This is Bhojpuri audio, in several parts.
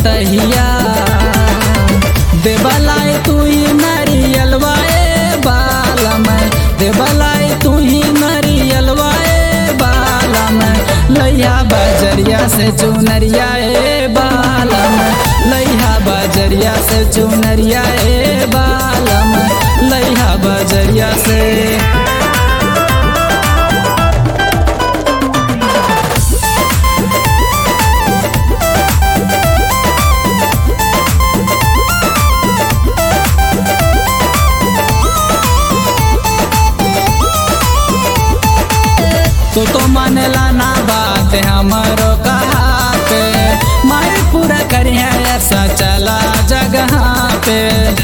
तहिया देवलाई तू ही नरियलवा ए बालम देवलाई तू ही नरियलवा ए बालम लैया बजरिया से चुनरिया ए बालम लैया बजरिया से चुनरिया ए बालम लैया बजरिया से तो तो मानेला ना बात हमरो कहाते मारे पूरा करी है ऐसा चला जगह पे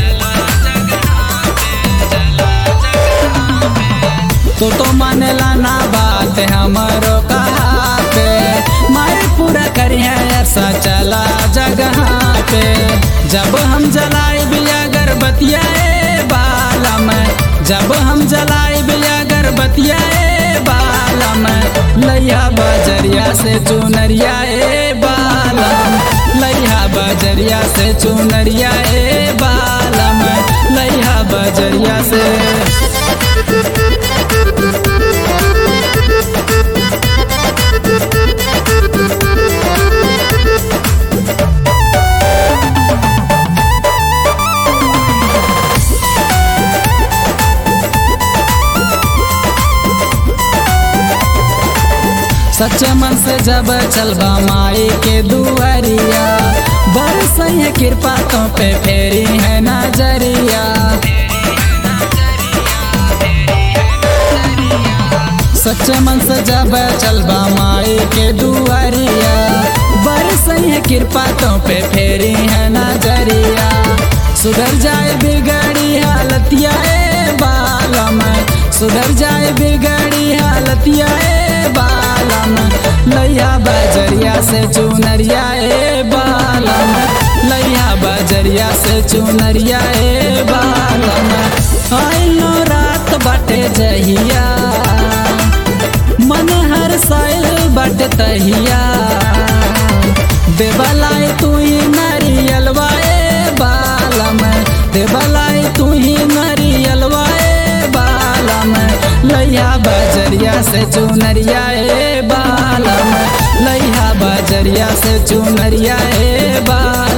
तो तो मानेला ना बात हमरो कहाते मारे पूरा करी है ऐसा चला जगह पे जब हम जलाए बिया गर्भतिया बालम जब हम जलाए बिया गर्भतिया बालम लैया बजरिया से चुनरिया ए बालम लैया बजरिया से चुनरिया ए बालम लैया बजरिया से सच्चे मन से जब चलबा माई के दुआरिया बरस है कृपा तो पे फेरी है नजरिया सच्चे मन से जब चलबा माई के दुआरिया बरस है कृपा तो पे फेरी है नजरिया सुधर जाए बिगड़ी हालतिया ए बालम सुधर जाए बिगड़ी हालतिया ए बालम लैया बजरिया से चुनरिया ए बालम लैया बजरिया से चुनरिया ए बालम आइलो रात बाटे जहिया मन हर साइल बट तहिया देवलाई तू ही नरियलवा ए बालम देवलाई तू ही नरियलवा ए बालम लैया बजरिया से चुनरिया ए बालम लैया बजरिया से चुनरिया ए बालम